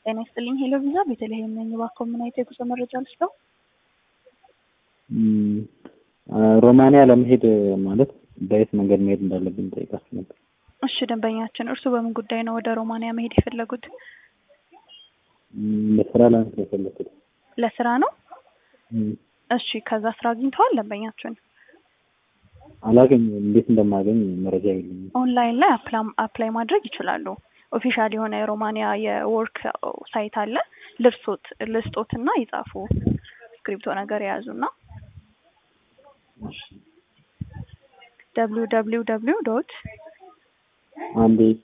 ጤና ይስጥልኝ ሄሎ ቪዛ ቤተልሔም ነኝ። እባክዎ ምን አይነት የጉዞ መረጃ ልስጠው? ሮማንያ ለመሄድ ማለት በየት መንገድ መሄድ እንዳለብን ጠይቃችሁ ነበር። እሺ ደንበኛችን፣ እርሱ በምን ጉዳይ ነው ወደ ሮማንያ መሄድ የፈለጉት? ለስራ ለመሄድ ነው የፈለኩት። ለስራ ነው? እሺ ከዛ ስራ አግኝተዋል ደንበኛችን? አላገኝም። እንዴት እንደማገኝ መረጃ የለኝም። ኦንላይን ላይ አፕላይ ማድረግ ይችላሉ። ኦፊሻል የሆነ የሮማንያ የወርክ ሳይት አለ። ልርሶት ልስጦትና ይጻፉ። ስክሪፕቶ ነገር የያዙና ደብሊው ደብሊው ደብሊው ዶት አንዴ